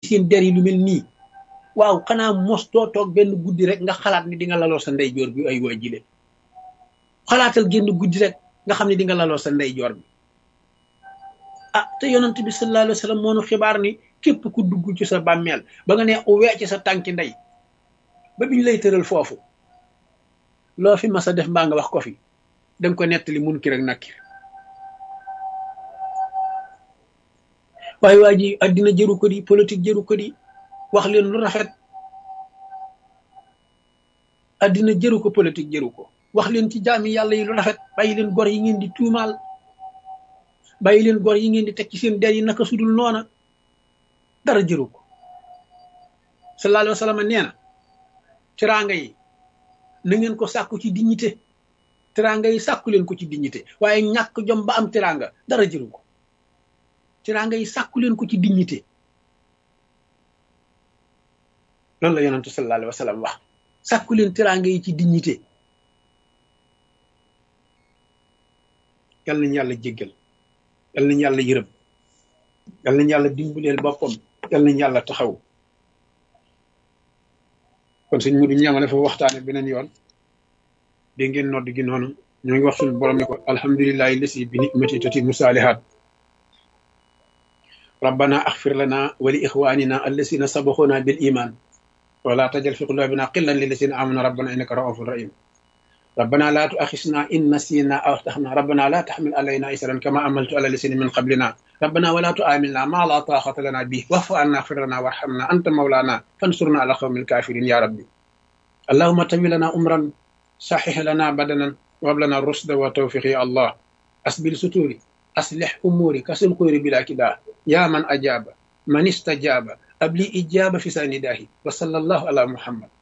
seen der yi lu mel nii waaw xanaa mos doo toog benn guddi rek nga xalaat ni di nga laloo sa ndeyjoor bi ay waa jile xalaatal génn guddi rek nga xam ne di nga laloo sa ndeyjoor bi ah te yonent bi sallallahu alayhi wa sallam moo nu xibaar ni képp ku dugg ci sa bàmmeel ba nga ne uwee ci sa tànki ndey ba biñ lay tëral foofu loo fi mas a def mbaa nga wax ko fi danga ko nettali mun ki rek nakkir waaye waa ji addina jëru ko di politique jëru ko di wax leen lu rafet addina jëru ko politique jëru ko wax leen ci jaami yàlla yi lu rafet bàyyi leen gor yi ngeen di tuumaal bàyyi leen gor yi ngeen di teg ci seen der yi naka sudul noona dara jëru ko sallallahu alayhi wa sallam nee na teraanga yi na ngeen ko sàkku ci dignité teraanga yi sàkku leen ko ci dignité waaye ñàkk jom ba am teraanga dara jëru ko teraanga yi sàkku leen ko ci dignité loolu la yonentu sallallahu alayhi wa sallam wax sàkku leen teraanga yi ci dignité yal nañu yàlla jéggal yal nañu yàlla yërëm yal nañu yàlla dimbaleel boppam yal nañu yàlla taxaw kon sëñ Mudu ñamale fa waxtaane beneen yoon dégg ngeen nodd gi noonu ñoo ngi wax suñu borom ne ko alhamdulillahi lasi bi nicmati tatimu saalihaat rabbana axfir lana wa li ixwanina allasina sabaxuna bil iman wala tajal fi qulubina qillan lillasina amanu rabbana innaka raufun rahim ربنا لا تؤاخذنا إن نسينا أو أخطأنا ربنا لا تحمل علينا إسرا كما عملت على الذين من قبلنا ربنا ولا تؤاملنا ما لا طاقة لنا به واعف عنا اغفر لنا وارحمنا أنت مولانا فانصرنا على قوم الكافرين يا ربي اللهم تم لنا أمرا صحح لنا بدنا وهب لنا الرشد والتوفيق يا الله أسبل ستوري أصلح أموري كسل قيري بلا كداه يا من أجاب من استجاب أبلي إجابة في سنداه وصلى الله على محمد